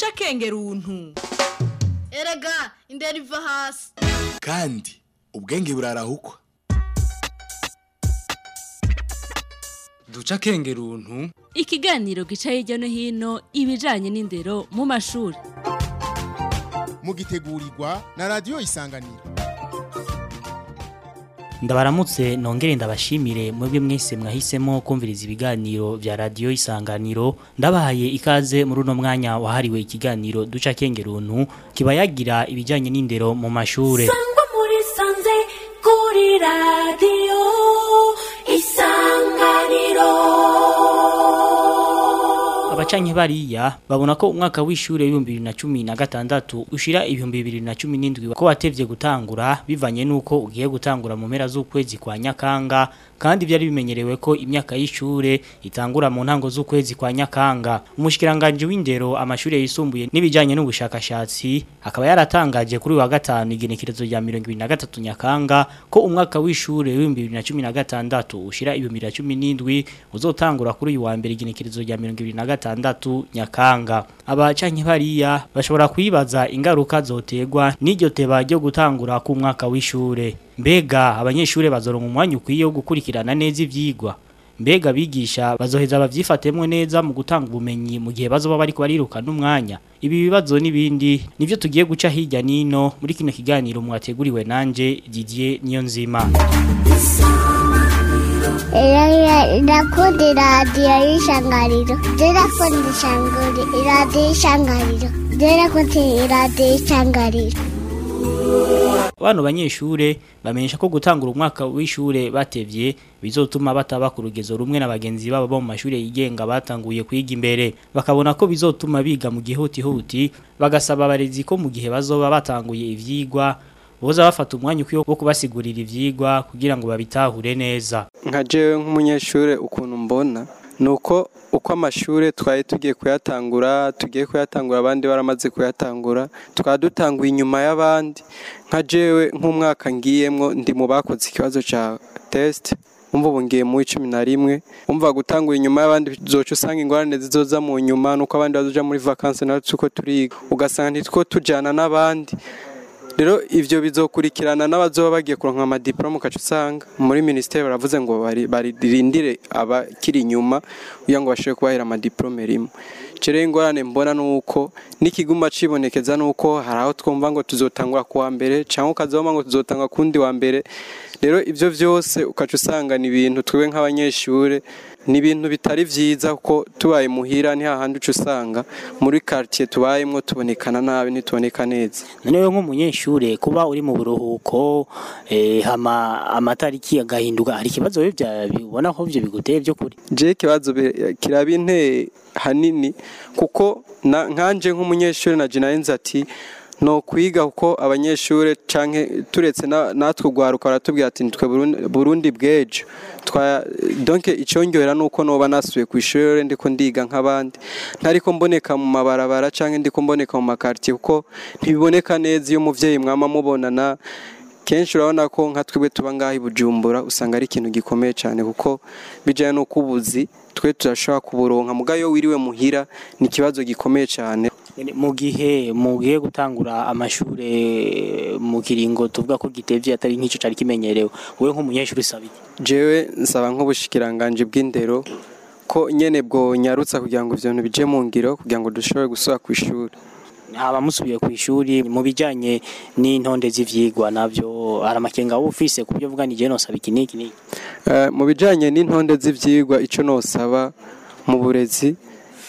duca akenge runtu erega indera iva hasi kandi ubwenge burarahukwa duca akenge runtu ikiganiro gica hirya no hino ibijanye n'indero mu mashuri mugitegurirwa na radiyo isanganiro ndabaramutse nongere ndabashimire mwebwe mwese mwahisemo kumviriza ibiganiro vya radiyo isanganiro ndabahaye ikaze muri uno mwanya wahariwe ikiganiro duca kenge runtu kiba yagira ibijanye n'indero mu mashure sangwa muri sanze kuri radiyo isanganiro abacanke bariya babona ko umwaka w'ishure w'ibihumbi bibiri na cumi na gatandatu ushira ibihumbi bibiri na cumi n'indwi ko watevye gutangura bivanye n'uko ugiye gutangura mu mpera z'ukwezi kwa nyakanga kandi byari bimenyerewe ko imyaka y'ishure itangura mu ntango z'ukwezi kwa nyakanga umushikiranganje w'indero amashure yisumbuye n'ibijanye n'ubushakashatsi akaba yaratangaje kuri uyu wa gatanu igenekerezo rya mirongo ibiri na gatatu nyakanga ko umwaka w'ishure w'ibihumbi bibiri na cumi na gatandatu ushira ibihumbi bibiri na cumi n'indwi uzotangura kuri uyu wa mbere igenekerezo rya mirongo ibiri na gatandatu nyakanga abacanke bariya bashobora kwibaza ingaruka zotegwa n'iryo teba ryo gutangura ku mwaka w'ishure mbega abanyeshure bazoronka umwanya ukwiye wo gukurikirana neza ivyigwa mbega bigisha bazoheza bavyifatemwe neza mu gutanga ubumenyi mu gihe bazoba bariko barirukana umwanya ibi bibazo n'ibindi nivyo tugiye guca hirya nino muri kino kiganiro mwateguriwe nanje Didier Niyonzima Irakunda iradiyo y'ishangariro Irakunda ishanguri iradiyo y'ishangariro Irakunda iradiyo y'ishangariro Bano banyeshure bamenyesha ko gutangura umwaka w'ishure batevye bizotuma bataba ku rugezo rumwe na bagenzi babo bo mu mashure yigenga batanguye kwiga imbere bakabona ko bizotuma biga mu gihuti huti bagasaba abarezi ko mu gihe bazoba batanguye ivyigwa boza bafata umwanya ukwiye wo kubasigurira ivyigwa kugira ngo babitahure neza nka jewe nk'umunyeshure ukuntu mbona nuko uko amashure twari tugiye kuyatangura tugiye kuyatangura abandi baramaze kuyatangura twaba dutanguye inyuma y'abandi nka jewe nk'umwaka ngiyemwo ndi mu bakoze ikibazo ca test umva ubu ngiye mu icumi na rimwe umva gutangura inyuma y'abandi zoca usanga ingorane zizoza mu nyuma nuko abandi bazoja muri vacances natwe uko turiga ugasanga ntitwo tujana n'abandi rero ivyo bizokurikirana n'abazoba bagiye kuronka amadiplome ukaca usanga muri ministeri baravuze ngo baririndire abakiri inyuma kugira ngo bashobore kubahera amadiplome rimwe cere ingorane mbona nuko n'ikiguma cibonekeza nuko hari aho twumva ngo tuzotangura kuwa mbere cyangwa ukazoma ngo tuzotangwa kundi wa mbere rero ivyo vyose ukaca usanga ni ibintu twebwe nk'abanyeshure ni ibintu bitari vyiza kuko tubaye muhira ni hahandi uca usanga muri quartier tubayemwo tubonekana nabi ntituboneka neza none wewe nk'umunyeshure kuba uri mu buruhuko eh, hama amatariki agahinduka hari ikibazo wewe vya bibona ko vyo biguteye vyo kuri je ikibazo kirabinteye hanini kuko nkanje nk'umunyeshure na jinayenze ati no kwiga kuko abanyeshure canke turetse natwe ugwaruka baratubwira ati twe Burundi bwejo twa donc icyongera nuko noba nasuye ku ishure ndiko ndiga nk'abandi ntariko mboneka mu mabarabara canke ndiko mboneka mu makartier kuko ntibiboneka neza iyo umuvyeyi mwama mubonana kenshi urabona ko nka twebwe tuba ngaho i bujumbura usanga ari ikintu gikomeye cyane kuko bijyanye n'uko ubuzi twe turashobora kuburonka mugayo wiriwe muhira ni ikibazo gikomeye cyane mu gihe mugiye gutangura amashure mu kiringo tuvuga ko gitevye atari nk'ico cari kimenyerewe wewe nk'umunyeshuri usaba iki jewe nsaba nk'ubushikiranganje bw'indero ko nyene bwo nyarutsa kugira ngo ivyo bintu bije mu ngiro kugira ngo dushobore gusubira ku ishuri haba musubiye ku ishuri mu bijanye n'intonde z'ivyigwa navyo hari amakenga wowe ufise ku byo vuga ni je nosaba iki n'iki n'iki mu bijanye n'intonde z'ivyigwa ico nosaba mu burezi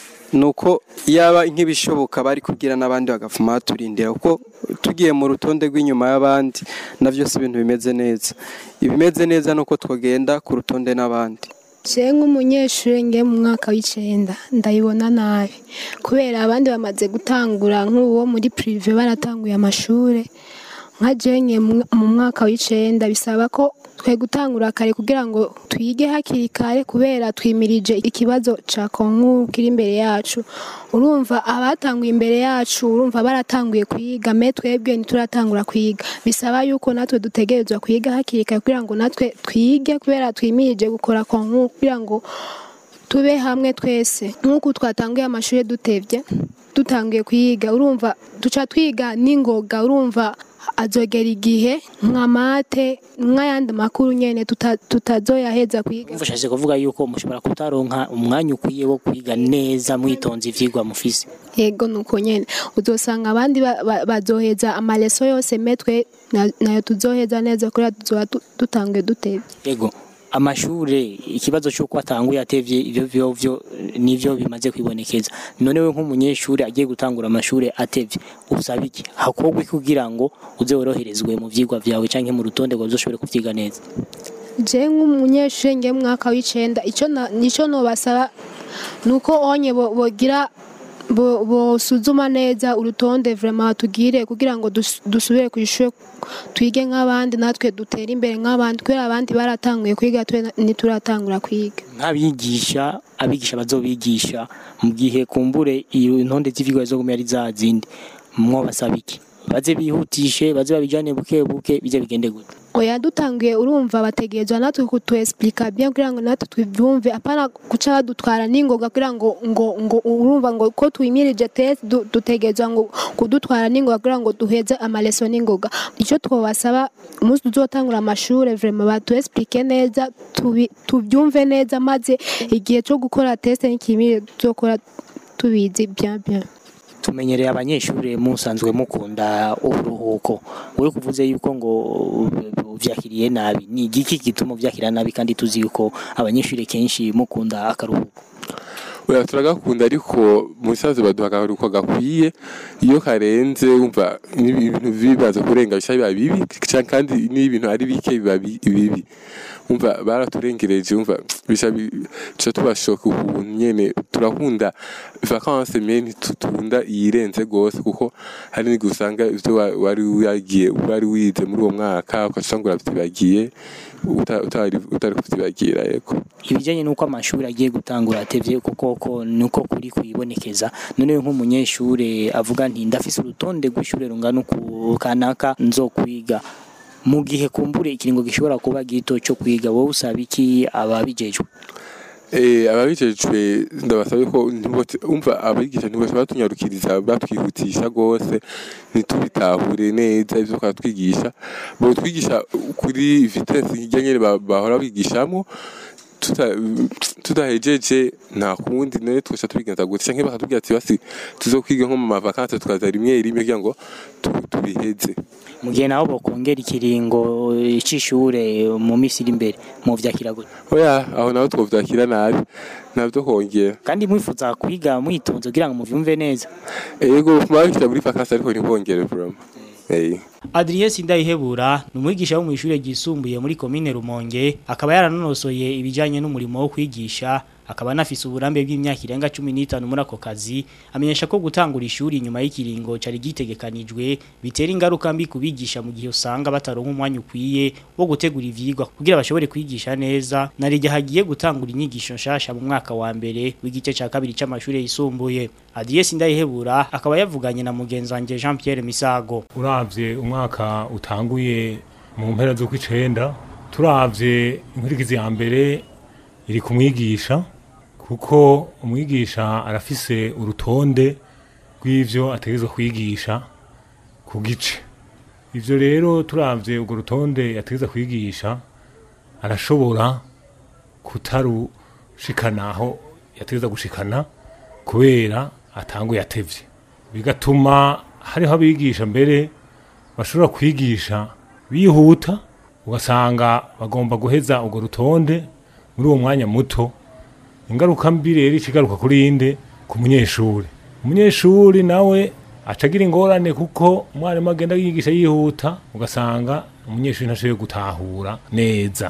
nuko yaba nk'ibishoboka bari kugira n'abandi bagafuma baturindira kuko tugiye mu rutonde rw'inyuma y'abandi navyo si ibintu bimeze neza ibimeze neza nuko twogenda ku rutonde n'abandi je nk'umunyeshuri ngiye mu mwaka w'icenda ndayibona nabi kubera abandi bamaze gutangura nk'uwo muri prive baratanguye amashure nka jenye mu mwaka w'icenda bisaba ko twe gutangura kare kugira ngo twige hakiri kare kubera twimirije ikibazo ca konkuru kiri imbere yacu urumva abatanguye imbere yacu urumva baratanguye kwiga me twebwe ntituratangura kwiga bisaba yuko natwe dutegerezwa kwiga hakiri kare kugira ngo natwe twige kubera twimirije gukora konkuru kugira ngo tube hamwe twese nk'uko twatanguye amashuri dutevye dutanguye kwiga urumva duca twiga n'ingoga urumva azogera igihe nka mate nk'ayandi makuru nyene tuta- tutazoyaheza kwiga mfashaje kuvuga yuko mushobora kutaronka umwanya ukwiye wo kwiga neza mwitonze ivyigwa mufise yego nuko nyene uzosanga abandi ba- ba- bazoheza amaleso yose metwe na- nayo tuzoheza neza kuriya tuzoba du- dutanguye dutevye yego amashure ikibazo cy'uko atanguye atevye ivyo vyo vyo nivyo bimaze kwibonekeza none we nk'umunyeshuri agiye gutangura amashure atevye usaba iki hakorwa iki kugira ngo uze woroherezwe mu vyigwa vyawe canke mu rutonde ngo uzoshobore kuvyiga neza je nk'umunyeshuri ngiye mu mwaka w'icenda ico na- nico nobasaba nuko onye bo- bogira bo- bosuzuma neza urutonde vraiment batugire kugira ngo dus- dusubire ku ishure twige nk'abandi natwe dutere imbere nk'abandi kubera abandi baratanguye kwiga twe na- ntituratangura kwiga nk'abigisha abigisha bazobigisha mu gihe kumbure iyo intonde z'ivyigwa zizoguma ari za zindi mwo basaba iki baze bihutishe baze babijane buke buke bize bigende gute oya dutanguye urumva bategerezwa natwe kutuexplica bien kugira ngo natwe tubyumve apana guca badutwara n'ingoga kugira ngo ngo ngo urumva ngo ko twimirije test du- dutegerezwa ngo kudutwara n'ingoga kugira ngo duheze amaleso n'ingoga icyo twobasaba umunsi tuzotangura amashure vraiment batuexplique neza tubi- tubyumve neza maze igihe cyo gukora test n'ikimirire tuzokora tubizi bien bien tumenyereye abanyeshuri musanzwe mukunda uburuhuko wowe kuvuze yuko ngo vyakiriye nabi ni igiki gituma vyakira nabi kandi tuzi yuko abanyeshuri kenshi mukunda akaruhuko oya turagakunda ariko mu bisanzwe baduha akaruhuko gakwiye iyo karenze wumva ibintu bibaza kurenga bisha biba bibi canke kandi n'ibintu ari bike biba bi- bibi wumva baraturengereje wumva bisha bi- tuca tubashoka ukuntu nyene turakunda vacances mais ntitunda iyirenze gose kuko hari n'igihe usanga ivyo wa- wari wagiye wari wize muri uwo mwaka ugasanga uravyibagiye uta- utari utari kuvyibagira yego ibijanye nuko amashuri agiye gutangura atevye kuko ko nuko kuri kuyibonekeza none we nk'umunyeshure avuga nti ndafise urutonde rw'ishure rungana uku kanaka nzokwiga mu gihe kumbure ikiringo gishobora kuba gito cyo kwiga wowe usaba iki ababijejwe Eh, ababijejwe ndabasaba ko ntibote- umva abigisha ntibashobora batunyarukiriza batwihutisha gose ntitubitahure neza ivyo bakatwigisha bo twigisha kuri vitesse hirya nyene ba- bahora bigishamo tuta- tudahejeje nta kundi none twese tubigenza gute canke bakatubwira ati basi tuzokwiga nko mu mavakanse tukaza rimwe rimwe kugira ngo tu- tubiheze mu gihe nabo bokongera ikiringo c'ishure mu misi iri imbere mu vyakira gute oya aho naho twovyakira nabi navyo kongera kandi mwifuza kwiga mwitonze kugira ngo muvyumve neza ego mabikira muri vakanse ariko ntibongere vraiment Eh. Adrien Sindayihebura ni umwigisha wo mu ishure ryisumbuye muri komine Rumonge akaba yaranonosoye ibijanye n'umurimo wo kwigisha akaba anafise uburambe bw'imyaka irenga 15 muri ako kazi amenyesha ko gutangura ishuri nyuma y'ikiringo cari gitegekanijwe bitera ingaruka mbi kubigisha mu gihe usanga bataronka umwanya ukwiye wo gutegura ivyigwa kugira bashobore kwigisha neza narijya hagiye gutangura inyigisho nshasha mu mwaka wa mbere w'igice ca kabiri c'amashure yisumbuye Adrien Sindayihebura akaba yavuganye na mugenzi wanje Jean Pierre Misago uravye umwaka utanguye mu mpera zo kw'icenda turavye inkurikizi ya mbere iri ku mwigisha kuko umwigisha arafise urutonde rw'ivyo ategerezwa kwigisha ku gice ivyo rero turavye urwo rutonde yategerezwa kwigisha arashobora kutarushikana aho yategerezwa gushikana kubera atanguye atevye bigatuma hariho abigisha mbere bashobora kwigisha bihuta ugasanga bagomba guheza urwo rutonde muri uwo mwanya muto ingaruka mbi rero ikigaruka kuri inde ku munyeshuri umunyeshuri nawe acagira ingorane kuko umwarimu agenda yigisha yihuta ugasanga umunyeshuri ntashoboye gutahura neza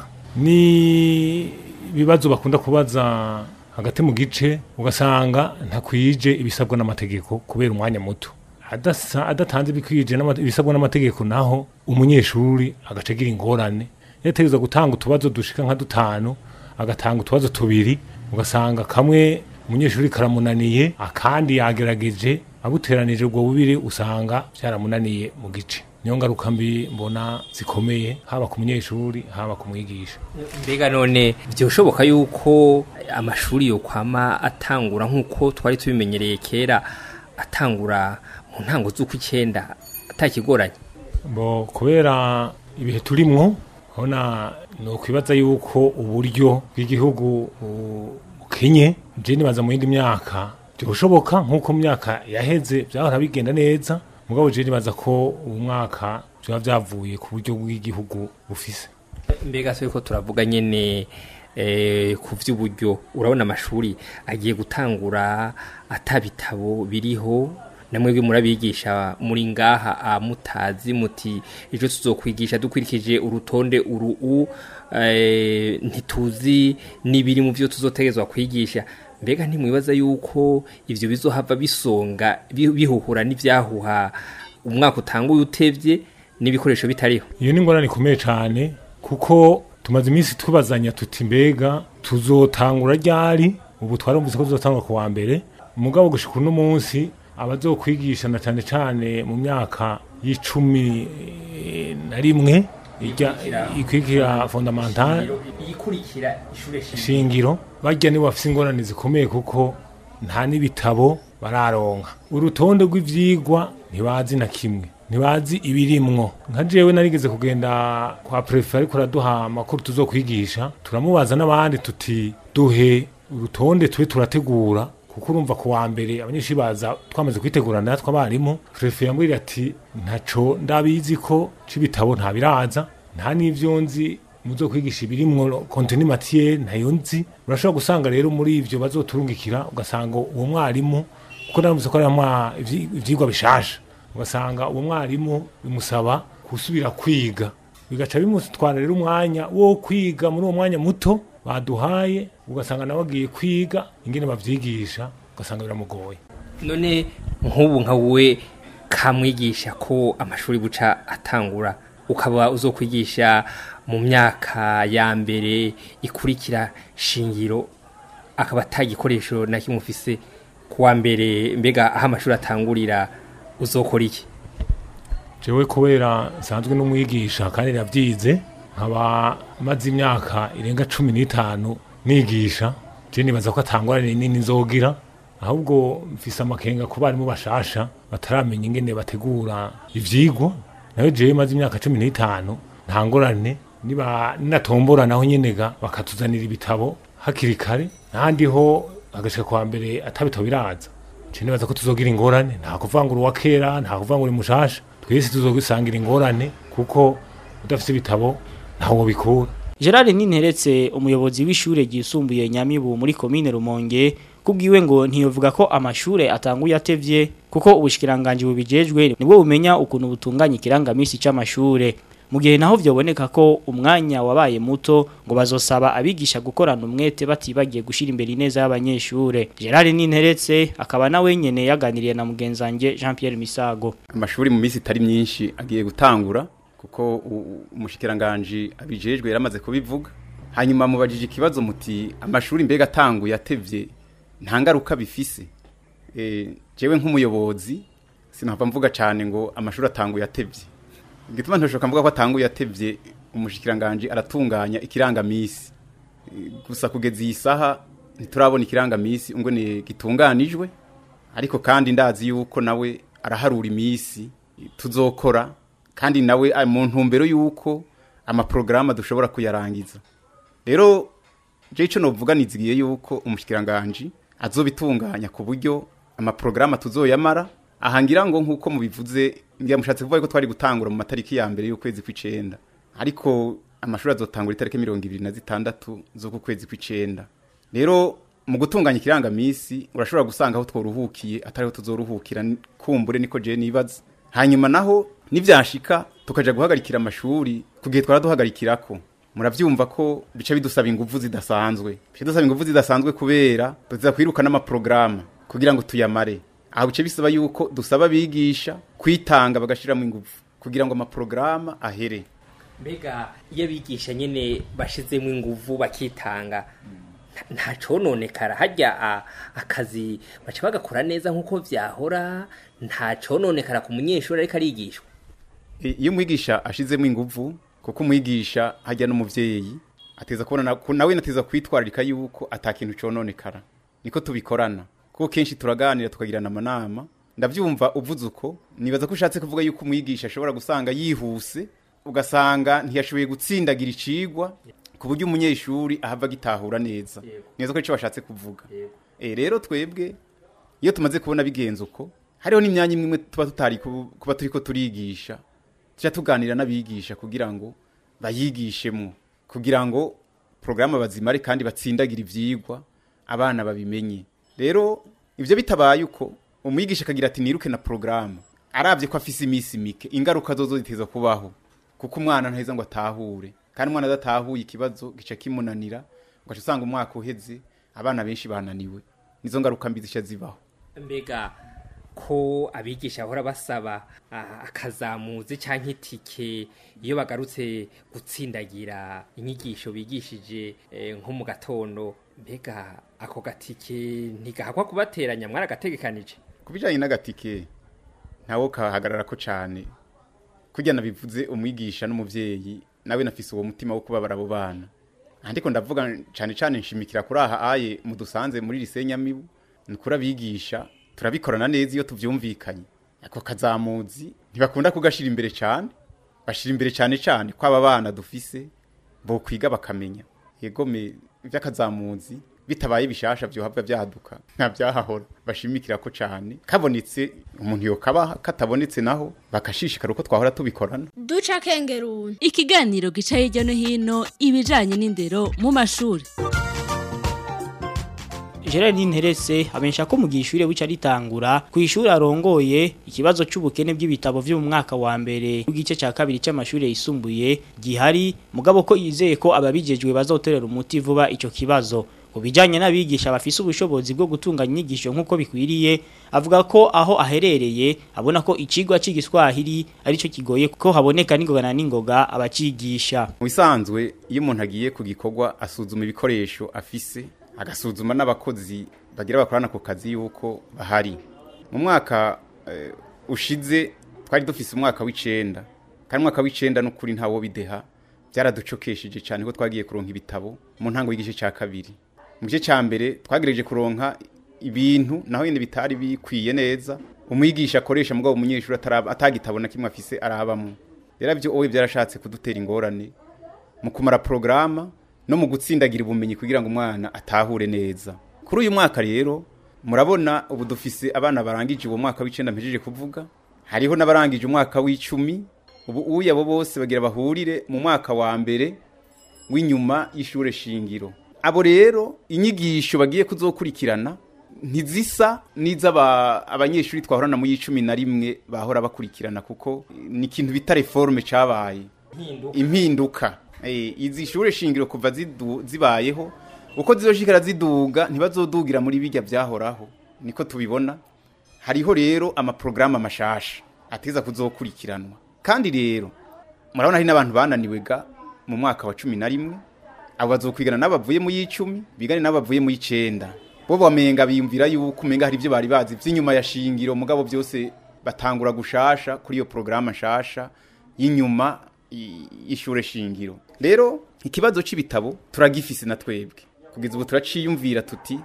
ni ibibazo bakunda kubaza hagati mu gice ugasanga ntakwije ibisabwa n'amategeko kubera umwanya muto adasa- adatanze ibikwije n'ama- ibisabwa n'amategeko naho umunyeshuri agaca agira ingorane yategereza gutanga utubazo dushika nka dutanu agatanga utubazo tubiri ugasanga kamwe umunyeshuri karamunaniye akandi yagerageje abuteranije ubwo bubiri usanga byaramunaniye mu gice niyo ngaruka mbi mbona zikomeye haba ku munyeshuri haba ku mwigisha mbega none byoshoboka yuko amashuri yokwama atangura nk'uko twari tubimenyereye kera atangura mu ntango z'ukw'icyenda atakigoranye bo kubera ibihe turimwo hona ni ukwibaza yuko uburyo bw'igihugu bu- bukenye je nibaza mu yindi myaka byoshoboka nk'uko mu myaka yaheze byahora bigenda neza mugabo je nibaza ko ubu mwaka byaba byavuye ku buryo bw'igihugu bufise mbega se ko turavuga nyene eh, ku vy'uburyo urabona amashuri agiye gutangura atabitabo biriho namwebwe murabigisha muri ngaha ah, mutazi muti ejo tuzokwigisha dukurikije urutonde uru u eh, ntituzi n'ibiri mu byo tuzotegezwa kwigisha mbega ntimwibaza yuko ivyo bizohava bisonga bi- bihuhura n'ivyahuha umwaka utanguye utevye n'ibikoresho bitariho iyo ni ingorane ikomeye cyane kuko tumaze iminsi tubazanya tuti mbega tuzotangura ryari ubu twarumvise ko tuzotangura ku wa mbere umugabo gushika uno munsi abazokwigisha na cyane cyane mu myaka y'icumi eh, na rimwe ijya ikwikira fondamentale ikurikira ishure shingiro bajya nibo bafite ingorane zikomeye kuko nta n'ibitabo bararonka urutonde rw'ivyigwa ntibazi na kimwe ntibazi ibirimwo nka jewe narigeze kugenda kwa prefe ariko araduha amakuru tuzokwigisha turamubaza n'abandi tuti duhe urutonde tube turategura kuko urumva ku wa mbere abanyeshuri baza twamaze kwitegura natwe abarimu prefe yambwira ati ntaco ndabizi ko c'ibitabo ntabiraza nta n'ivyo nzi muzo kwigisha ibirimwo contenu matière ntayo nzi urashobora gusanga rero muri ivyo bazoturungikira ugasanga uwo mwarimu kuko naramutse ko ari amwa- ivyi- ivyigwa bishasha ugasanga uwo mwarimu bimusaba gusubira kwiga bigaca bimutwara rero umwanya wo kwiga muri uwo mwanya muto baduhaye ugasanga nawe agiye kwiga ingene bavyigisha ugasanga biramugoye none nk'ubu nka wowe kamwigisha ko amashuri buca atangura ukaba uzokwigisha mu myaka ya mbere ikurikira shingiro akaba atagikoresho na kimwe ufise ku wa mbere mbega aho amashuri atangurira uzokora iki jewe kubera nsanzwe n'umwigisha kandi navyize nkaba maze imyaka irenga cumi n'itanu nigisha je nibaza ko atangorane nini nzogira ahubwo mfise amakenga ku barimu bashasha bataramenya ingene bategura ivyigwa nayo jewe maze imyaka cumi n'itanu nta ngorane niba ninatombora naho nyenega bakatuzanira ibitabo hakiri kare n'ahandi ho agashika kwa mbere atabitabo biraza je nibaza ko tuzogira ingorane nta kuvangura uwa kera nta kuvangura umushasha twese tuzogisangira ingorane kuko udafite ibitabo ntawo bikura Gerard Ninteretse umuyobozi w'ishure ryisumbuye Nyamibu muri komine Rumonge kubwiwe ngo ntiyovuga ko amashure atanguye atevye kuko ubushikiranganje bubijejwe nibwo bumenya ukuntu butunganya ikirangamisi c'amashure mu gihe naho vyoboneka ko umwanya wabaye muto ngo bazosaba abigisha gukorana umwete batibagiye gushira imbere ineza y'abanyeshure Gerard Ninteretse akaba nawe nyene yaganiriye na mugenzanje Jean Pierre Misago amashuri mu minsi itari myinshi agiye gutangura kuko u- umushikiranganji abijejwe yaramaze kubivuga hanyuma mubajije ikibazo muti amashuri mbega atanguye atevye nta ngaruka bifise e, jewe nk'umuyobozi sinahava mvuga cyane ngo amashuri atanguye atevye igituma ntashobora mvuga ko atanguye atevye umushikiranganji aratunganya ikirangamisi E, gusa kugeza iyi saha ntiturabona ikirangamisi ngo ni gitunganijwe ariko kandi ndazi yuko nawe araharura iminsi tuzokora kandi nawe ari mu ntumbero yuko amaporogaramu dushobora kuyarangiza rero je ico novuga nizigiye yuko umushikiranganji azobitunganya ku buryo amaporogaramu tuzoyamara ahangira ngo nkuko mubivuze ngira mushatse kuvuga ko twari gutangura mu matariki ya mbere y'ukwezi kw'icenda ariko amashuri azotangura itariki mirongo ibiri na zitandatu z'uku kwezi kw'icenda rero mu gutunganya ikirangamisi urashobora gusanga aho tworuhukiye atariho tuzoruhukira ni- kumbure niko je nibaza hanyuma naho nivyashika tukaja guhagarikira amashuri ku gihe twara duhagarikirako muravyumva ko bica bidusaba inguvu zidasanzwe bica bidusaba inguvu zidasanzwe kubera tuza kwiruka n'amaporogaramu kugira ngo tuyamare aho bice bisaba yuko dusaba abigisha kwitanga bagashiramo inguvu kugira ngo amaporogaramu ahere mbega iyo abigisha nyine bashizemo inguvu bakitanga nta- nta cononekara hajya a- akazi baca bagakora neza nk'uko vyahora nta cononekara ku munyeshuri ariko arigishwa I- iyo umwigisha ashizemo inguvu kuko umwigisha hajya n'umuvyeyi ateza kubona na- ku- nawe nateza kwitwararika yuko ata kintu cononekara niko tubikorana kuko kenshi turaganira tukagirana amanama ndabyumva uvuze uko nibaza ko ushatse kuvuga yuko umwigisha ashobora gusanga yihuse ugasanga ntiyashoboye gutsindagira icigwa ku buryo umunyeshuri ahava agitahura neza neza ko icyo bashatse kuvuga Eh, rero twebwe iyo tumaze kubona bigenze uko hariho n'imyanya imwe imwe tuba tutari ku- kuba turi ko turigisha tujya tuganira n'abigisha kugira ngo bayigishemo kugira ngo porogaramu bazimare kandi batsindagire ibyigwa abana babimenye rero ibyo bitabaye uko umwigisha akagira ati niruke na porogaramu arabye ko afise iminsi mike ingaruka zo zo ziteza kubaho kuko umwana ntaheza ngo atahure kandi umwana adatahuye ikibazo gica kimunanira ugaca usanga umwaka uheze abana benshi bananiwe nizo ngaruka mbi zica zibaho mbega ko abigisha bahora basaba ah, akazamuzi cyangwa itike iyo bagarutse gutsindagira inyigisho bigishije eh, nko mu gatondo mbega ako gatike ntigahakwa kubateranya mwaragategekanije ku bijyanye n'agatike ntawo kahagarara ko cyane kujya nabivuze umwigisha n'umubyeyi nawe nafise uwo mutima wo kubabara abo bana ariko ndavuga cyane cyane nshimikira kuri aha aye mudusanze muri risenyamibu ni kuri abigisha turabikorana neza iyo tubyumvikanye ako kazamuzi ntibakunda kugashira imbere cyane bashira imbere cyane cyane ko aba bana dufise bo kwiga bakamenya yegome iby'akazamuzi bitabaye bishasha byohabwa byaduka nta byahahora bashimikira ko cyane kabonetse umuntu yokabaha katabonetse naho bakashishikara uko twahora tubikorana duca kengeruni ikiganiro gica hirya no hino ibijanye n'indero mu mashuri Gerard Ninterese amenyesha ko mu gihe ishure wica ritangura ku ishuri arongoye ikibazo c'ubukene bw'ibitabo vyo mu mwaka wa mbere w'igice ca kabiri c'amashure yisumbuye gihari mugabo ko yizeye ko ababijejwe bazoterera umuti vuba ico kibazo ku bijanye n'abigisha bafise ubushobozi bwo gutunganya inyigisho nk'uko bikwiriye avuga ko aho aherereye abona ko icigwa c'igiswahili arico kigoye ko haboneka n'ingoga na n'ingoga abacigisha mu bisanzwe iyo umuntu agiye ku gikorwa asuzuma ibikoresho afise agasuzuma n'abakozi bagira bakorana ku kazi yuko bahari mu mwaka eh, ushize twari dufise umwaka w'icenda kandi umwaka w'icenda n'ukuri ntawo bideha byaraducokesheje cyane ko twagiye kuronka ibitabo mu ntango y'igice cya kabiri mu gice cya mbere twagerageje kuronka ibintu naho nyine bitari bikwiye neza umwigisha akoresha mugabo umunyeshuri ataraba- atagitabo na kimwe afise arabamo rero byo owe byarashatse kudutera ingorane mu kumara porogaramu no mu gutsindagira ubumenyi kugira ngo umwana atahure neza kuri uyu mwaka rero murabona ubu dufise abana barangije uwo mwaka w'icenda mpejeje kuvuga hariho n'abarangije umwaka w'icumi ubu uya abo bose bagira bahurire mu mwaka wa mbere w'inyuma y'ishure shingiro abo rero inyigisho bagiye kuzokurikirana ntizisa n'iz'aba abanyeshuri twahorana mu y'icumi na rimwe bahora bakurikirana kuko ni ikintu bita reforme cabaye impinduka Eh, izi shure shingiro kuva zidu- zibayeho uko zizoshikara ziduga ntibazodugira muri bijya byahoraho niko tubibona hariho rero amaprograma amashasha ateza kuzokurikiranwa kandi rero murabona hari n'abantu bananiwe ga mu mwaka wa cumi na rimwe abo bazokwigana n'abavuye mu y'icumi bigane n'abavuye mu y'icenda bo bamenga biyumvira yuko umenga hari ibyo bari bazi vy'inyuma ya shingiro mugabo byose batangura gushasha kuri iyo programa nshasha y'inyuma y- y'ishure shingiro rero ikibazo c'ibitabo turagifise na twebwe kugeza ubu turaciyumvira tuti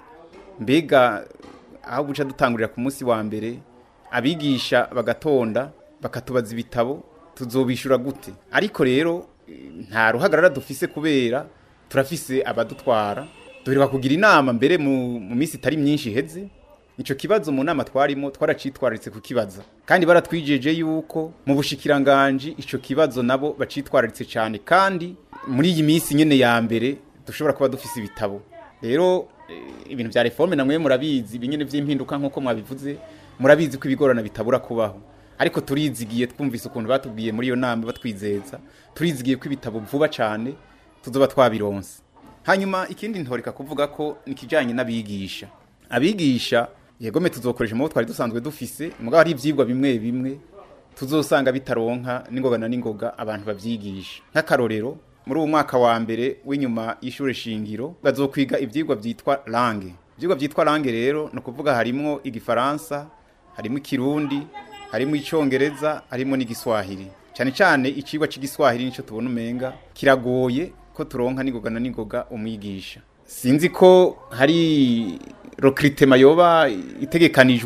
mbega aho guca dutangurira ku munsi wa mbere abigisha bagatonda bakatubaza ibitabo tuzobishura gute ariko rero eh, nta ruhagarara dufise kubera turafise abadutwara duheruka kugira inama mbere mu mu minsi itari myinshi iheze ico kibazo mu nama twarimo twaracitwararitse kukibaza kandi baratwijeje yuko mu bushikiranganji ico kibazo nabo bacitwararitse cyane kandi muri iyi minsi nyene ya mbere dushobora kuba dufise ibitabo rero eh, ibintu vya reforme namwe murabizi ibinyene vy'impinduka nk'uko mwabivuze murabizi ko ibigorana bitabura kubaho ariko turizigiye twumvise ukuntu batubwiye muri iyo nama batwizeza turizigiye ko ibitabo vuba cyane tuzoba twabironse hanyuma ikindi ntoreka kuvuga ko nikijanye n'abigisha abigisha yegome tuzokoresha mu bo twari dusanzwe dufise mugabo hari ivyigwa bimwe bimwe tuzosanga bitaronka n'ingoga na n'ingoga abantu bavyigisha nk'akarorero muri uwo mwaka wa mbere w'inyuma y'ishure shingiro bazokwiga ivyigwa vyitwa langue ivyigwa vyitwa langue rero ni ukuvuga harimwo igifaransa harimo ikirundi harimo icongereza harimo n'igiswahili cyane cyane icigwa c'igiswahili nico tubona umenga kiragoye ko turonka n'ingoga na n'ingoga umwigisha sinzi ko hari recrutement yoba itegekanijwe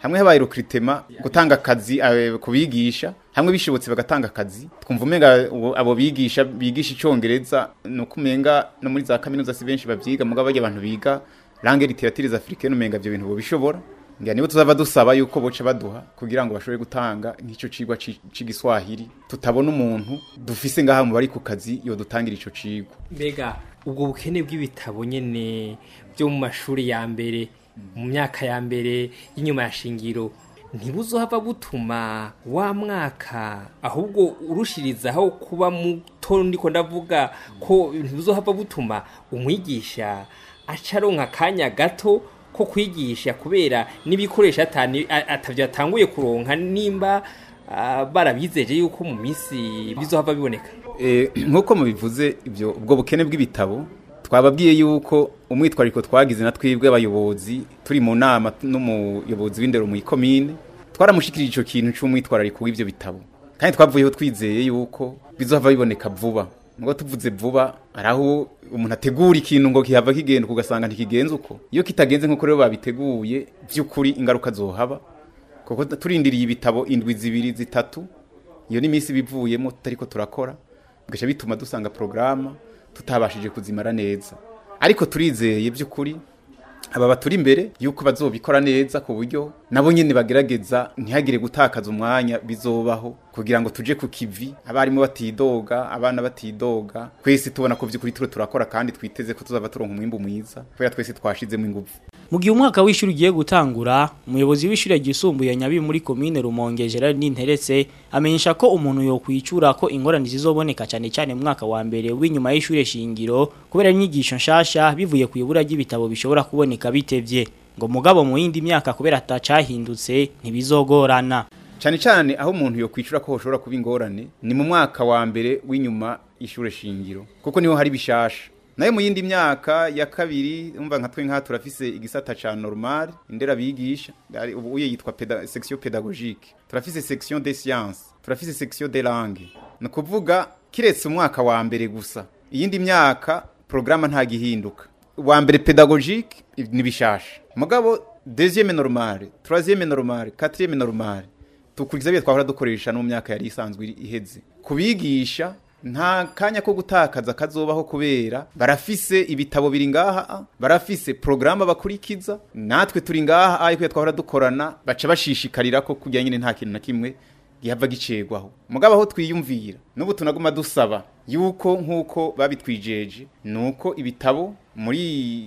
hamwe habaye recruitment gutanga akazi eh, kubigisha hamwe bishobotse bagatanga akazi twumva umenga ubu- abo bigisha bigisha icongereza no kumenga no muri za kaminuza si benshi bavyiga mugabo barya abantu biga langue littérature africaine umenga ivyo bintu bobishobora ngira nibo tuzava dusaba yuko boca baduha kugira ngo bashobore gutanga nk'ico cigwa ci- c'igiswahili tutabona umuntu dufise ngaha mu bari ku kazi yo dutangira ico cigwa mbega ubwo bukene bw'ibitabo nyene byo mu mashuri ya mbere mu myaka ya mbere y'inyuma ya shingiro ntibuzohava butuma wa mwaka ahubwo urushirizaho kuba muto ndiko ndavuga ko ntibuzohava butuma umwigisha aca aronka akanya gato ko kwigisha kubera n'ibikoresho atani a- atavyo atanguye kuronka nimba ah, barabizeje yuko mu minsi bizohava biboneka Eh, nk'uko mubivuze ibyo ubwo bukene bw'ibitabo twababwiye yuko umwitwariko twagize na twebwe abayobozi turi mu nama n'umuyobozi w'indero mu ikomine twaramushikirije ico kintu c'umwitwarariko w'ivyo bitabo kandi twavuyeho twizeye yuko bizohava biboneka vuba ngo tuvuze vuba hari aho umuntu ategura ikintu ngo kihava kigenda ugasanga ntikigenze uko iyo kitagenze nk'uko rero babiteguye by'ukuri ingaruka zohaba kuko turindiriye ibitabo indwi zibiri zitatu iyo ni iminsi bivuyemo tutariko turakora bigaca bituma dusanga porogaramu tutabashije kuzimara neza ariko turizeye by'ukuri aba baturi imbere yuko bazobikora neza ku buryo nabo nyine bagerageza ntihagire gutakaza umwanya bizobaho kugira ngo tuje ku kivi abarimu batidoga abana batidoga twese tubona ko by'ukuri turi turakora kandi twiteze ko tuzaba turonka umwimbu mwiza kubera twese twashizemo ingufu mu gihe umwaka w'ishuri ugiye gutangura umuyobozi w'ishuri ryisumbuye nyabi muri komine rumonge gerard ninteretse amenyesha ko umuntu yokwicura ko ingorane zizoboneka cyane cyane mu mwaka wa mbere w'inyuma y'ishuri shingiro kubera inyigisho nshasha bivuye ku ibura ry'ibitabo bishobora kuboneka bitevye ngo mugabo mu yindi myaka kubera atacahindutse ntibizogorana cyane cyane aho umuntu yo kwicura ko hoshobora kuba ingorane ni mu mwaka wa mbere w'inyuma y'ishure shingiro kuko niho hari bishasha nayo mu yindi myaka ya kabiri umva nka twe nka turafise igisata ca normal indera bigisha ari- ubu uye yitwa peda, section pédagogique turafise section des sciences turafise section des langues ni kuvuga kiretse umwaka wa mbere gusa iyindi myaka programa nta gihinduka wa mbere pédagogique ni bishasha mugabo deuxième normale troisième normale quatrième normale tukurikiza byo twahora dukoresha no mu myaka yari isanzwe iri- iheze kubigisha nta kanya ko gutakaza kazobaho kubera barafise ibitabo biri ngaha barafise porogaramu bakurikiza natwe turi ngaha ariko twahora dukorana baca bashishikarira ko kujya nyine nta kintu na kimwe gihava gicegwaho mugabo aho twiyumvira n'ubu tunaguma dusaba yuko nk'uko babitwijeje ni uko ibitabo muri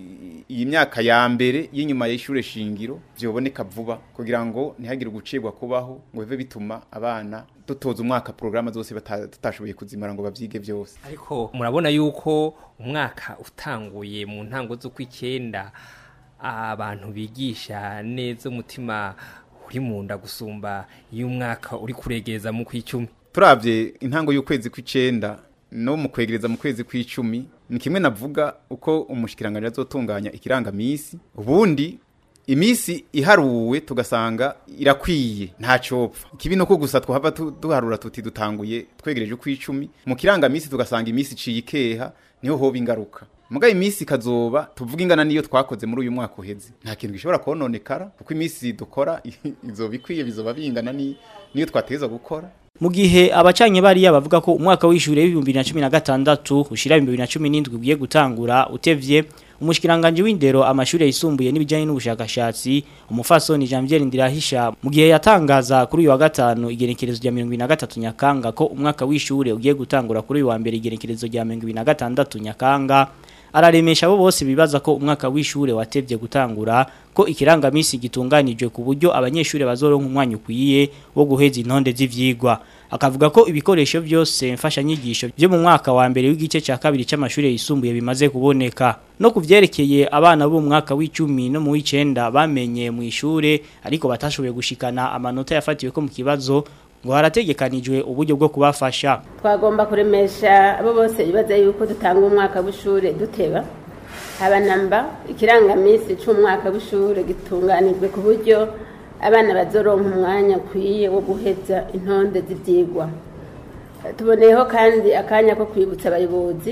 iyi myaka ya mbere y'inyuma y'ishure shingiro byoboneka vuba kugira ngo ntihagire ugucibwa kubaho ngo bive bituma abana dutoza umwaka porogaramu zose bata- tutashoboye kuzimara ngo bavyige byose ariko murabona yuko umwaka utanguye mu ntango z'ukw'icyenda abantu bigisha neza umutima uri mu nda gusumba iyo umwaka uri kuregereza mu kw'icumi turavye intango y'ukwezi kw'icenda no mu kwegereza mu kwezi kw'icumi ni kimwe navuga uko umushikiranganje azotunganya ikirangamisi ubundi imisi iharuwe tugasanga irakwiye nta copfa ikibi nuko gusa twahava tu- duharura tuti dutanguye twegereje ukw'icumi mu kirangamisi tugasanga imisi iciye ikeha niho hoba ingaruka mugaye imisi kazoba tuvuga ingana niyo twakoze muri uyu mwaka uheze nta kintu gishobora kononekara kuko imisi dukora izoba ikwiye bizoba bingana ni- niyo twateza gukora mu gihe abacanye bariya bavuga ko umwaka w'ishure w'ibihumbi bibiri na cumi na gatandatu ushira ibihumbi bibiri na cumi n'indwi ugiye gutangura utevye umushikiranganje w'indero amashure yisumbuye n'ibijanye n'ubushakashatsi umufasoni Janvier Ndirahisha mu gihe yatangaza kuri uyu wa gatanu igenekerezo rya 2023 Nyakanga ko umwaka w'ishure ugiye gutangura kuri uyu wa mbere igenekerezo rya 2026 Nyakanga araremesha abo bose bibaza ko umwaka w'ishure watevye gutangura ko ikirangamisi gitunganijwe ku buryo abanyeshure bazoronka umwanya ukwiye wo guheza intonde z'ivyigwa akavuga ko ibikoresho byose mfasha nyigisho byo mu mwaka wa mbere w'igice cya kabiri cy'amashuri yisumbuye bimaze kuboneka no kuvyerekeye abana bo mu mwaka w'icumi no mu w'icenda bamenye mu ishure ariko batashoboye gushikana amanota yafatiwe ko mu kibazo ngo harategekanijwe uburyo bwo kubafasha twagomba kuremesha abo bose bibaza yuko dutanga umwaka w'ishure duteba habanamba ikirangamisi c'umwaka w'ishure gitunganijwe ku buryo abana bazoronka umwanya ukwiye wo guheza intonde z'ivyigwa tuboneyeho kandi akanya ko kwibutsa abayobozi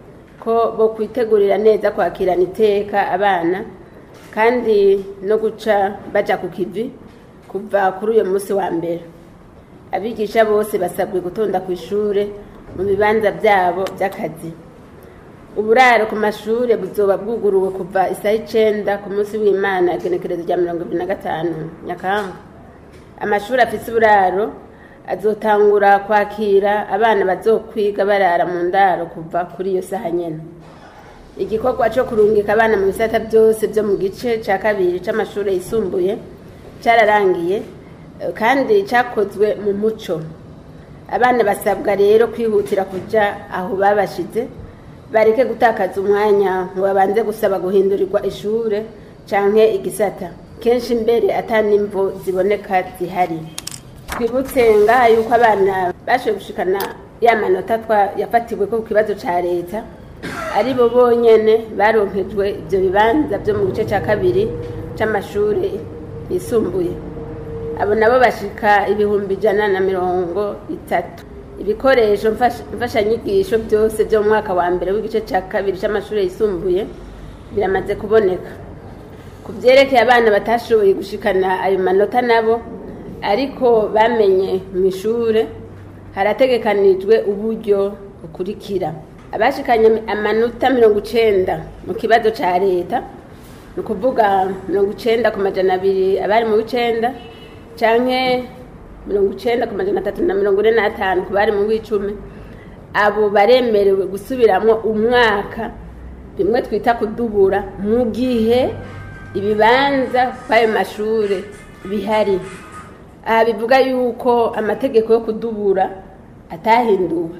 ko bo kwitegurira neza kwakirana iteka abana kandi no guca baja ku kivi kuva kuri uyu munsi wa mbere abigisha bose basabwe gutonda ku ishure mu bibanza byabo by'akazi uburaro ku mashuri buzoba bwuguruwe kuva isaha icenda ku munsi w'imana igenekerezo rya mirongo ibiri na gatanu nyakanga amashuri afise uburaro azotangura kwakira abana bazokwiga barara mu ndaro kuva kuri iyo saha nyene igikorwa cyo kurungika abana mu bisata byose byo mu gice cya kabiri c'amashuri yisumbuye cyararangiye eh, kandi cyakozwe mu muco abana basabwa rero kwihutira kuja aho babashize bareke gutakaza umwanya ngo babanze gusaba guhindurirwa ishure canke igisata kenshi mbere atanimvo ziboneka zihari twibutse ngaha yuko abana bashoboye gushikana ya manota twa yafatiwe ko ku kibazo ca leta ari bo bonyene baronkejwe ivyo bibanza vyo mu gice ca kabiri c'amashure yisumbuye abo nabo bashika ibihumbi ijana na mirongo itatu ibikoresho mfasha- mfashanyigisho byose byo mu mwaka wa mbere w'igice cya kabiri cy'amashuri yisumbuye biramaze kuboneka ku byerekeye abana batashoboye gushikana ayo manota nabo ariko bamenye mu ishure harategekanijwe uburyo bukurikira abashikanye amanota mirongo icenda mu kibazo ca leta ni ukuvuga mirongo icenda ku majana abiri abari mu w'icenda canke mirongo icenda ku majana atatu na mirongo ine n'atanu ku bari mu w'icumi abo baremerewe gusubiramwo umwaka bimwe twita kudubura mu gihe ibibanza kw'ayo mashure bihari aha bivuga yuko amategeko yo kudubura atahinduwe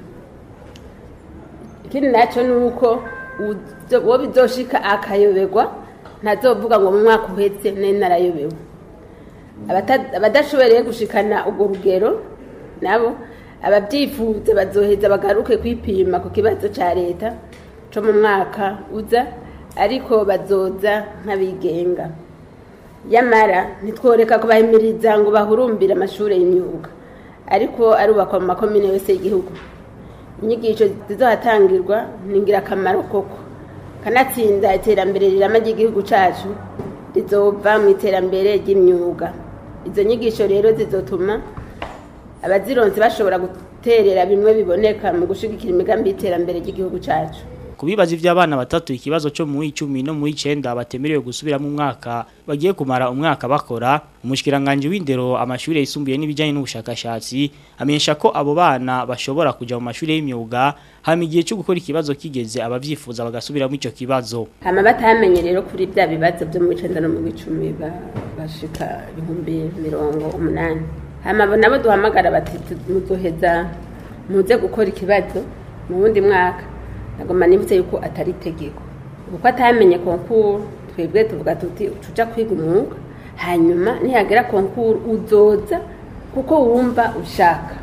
ikindi nacyo ni uko uzo- uwo bizoshika akayoberwa ntazovuga ngo mu mwaka uhetse nari narayobewe Abata- abadashoboreye gushikana urwo rugero nabo ababyifuza bazoheza bagaruke kwipima ku kibazo cya leta cyo mu mwaka uza ariko bazoza nk'abigenga yamara ntitworeka kubahimiriza ngo bahurumbire amashuri y'imyuga ariko arubakwa mu makomine yose y'igihugu inyigisho zizohatangirwa ni ingirakamaro koko kanatsinda iterambere rirama ry'igihugu cyacu rizova mu iterambere ry'imyuga izo nyigisho rero zizotuma abazironse bashobora guterera bimwe biboneka mu gushigikira imigambi y'iterambere ry'igihugu cyacu Kubibaza ivy'abana batatu ikibazo cyo mu 10 no mu 9 batemerewe gusubira mu mwaka bagiye kumara umwaka bakora umushikiranganje w'indero amashuri yisumbuye n'ibijyanye n'ubushakashatsi amenyesha ko abo bana bashobora kuja mu mashuri y'imyuga hama igihe cyo gukora ikibazo kigeze abavyifuza bagasubira mu ico kibazo hama batamenye rero kuri bya bibazo byo mu icenda no mu icumi ba- bashika ibihumbi mirongo umunani hama abo nabo duhamagara bati tu- muzoheza muze gukora ikibazo mu wundi mwaka nagomba nibutse yuko atari itegeko kuko atamenye konkuru twebwe tuvuga tuti ucuja kwiga umwuga hanyuma nihagera konkuru uzoza kuko wumva ushaka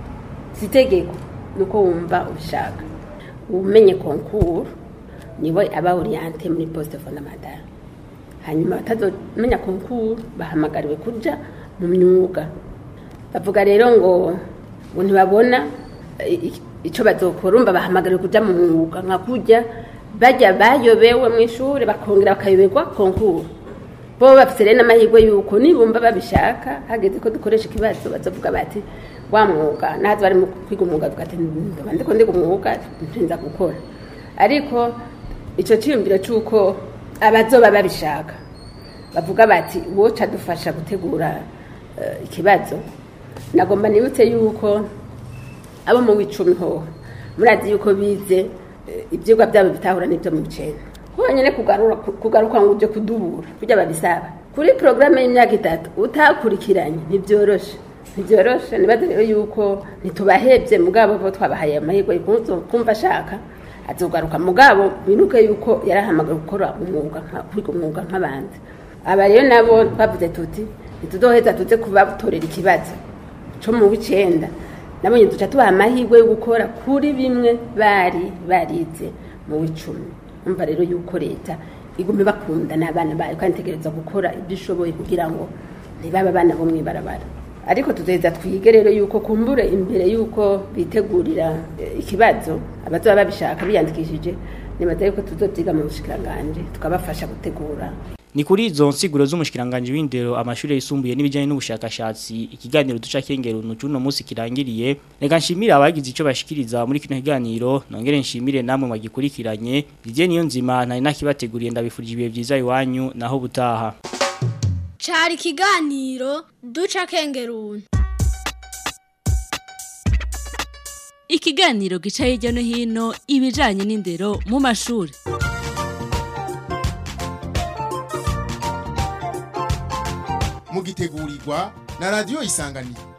si itegeko ni uko wumva ushaka umenye konkuru niwe aba oriyante muri posite fondamentale hanyuma batazomenya konkuru bahamagariwe kuja mu myuga bavuga rero ngo ngo ntibabona i- i- ico bazokora umva bahamagariwe kuja mu mwuga nka kurya bajya bayobewe mu ishuri bakongera bakayoberwa konkuru bo bafite rero n'amahirwe y'uko nibumva babishaka hageze ko dukoresha ikibazo bazovuga bati wa mwuga nahazi bari mu kwiga umwuga avuga ati ndaba ndiko ndiga umwuga ntinza gukora ariko ico ciyumviro c'uko abazoba babishaka bavuga bati woca dufasha gutegura eh, ikibazo nagomba nibutse yuko abo mu w'icumi hoho murazi yuko bize eh, ivyigwa byabo bitahura n'ibyo mu bicenda honyine kugarura kugaruka ngo uje kudubura kujya babisaba kuri porogaramu y'imyaka itatu utakurikiranye ntibyoroshe ntibyoroshe nibaze rero yuko ntitubahebye mugabo bo twabahaye amahirwe yuko kumva ashaka azogaruka mugabo binuke yuko yarahamagara gukora umwuga nka- kwiga umwuga nk'abandi aba rero nabo twavuze tuti ntituzoheza tuze kubatorera ikibazo co mu w'icenda nabonye duca tubaha amahirwe yo gukora kuri bimwe bari barize mu w'icumi umva rero yuko leta igume bakunda n'abana bayo kandi itegereza gukora ibyo ishoboye kugira ngo ntibabe abana bo mw'ibarabara ariko tuzoheza twige rero yuko kumbure imbere yuko bitegurira eh, ikibazo abazoba babishaka biyandikishije nibaza yuko tuzovyiga mu bushikiranganje tukabafasha gutegura ni kuri izo nsiguro z'umushikiranganje w'indero amashuri yisumbuye n'ibijyanye n'ubushakashatsi ikiganiro duca kengera uno munsi kirangiriye reka nshimire abagize icyo bashikiriza muri kino kiganiro nongere nshimire namwe magikurikiranye Didier niyo nzima nari nakibateguriye ndabifurije ibihe byiza iwanyu naho butaha cari ikiganiro duca kengeruni ikiganiro gica hirya no hino ibijanye n'indero mu mashuri mugitegurirwa na radio isanganiro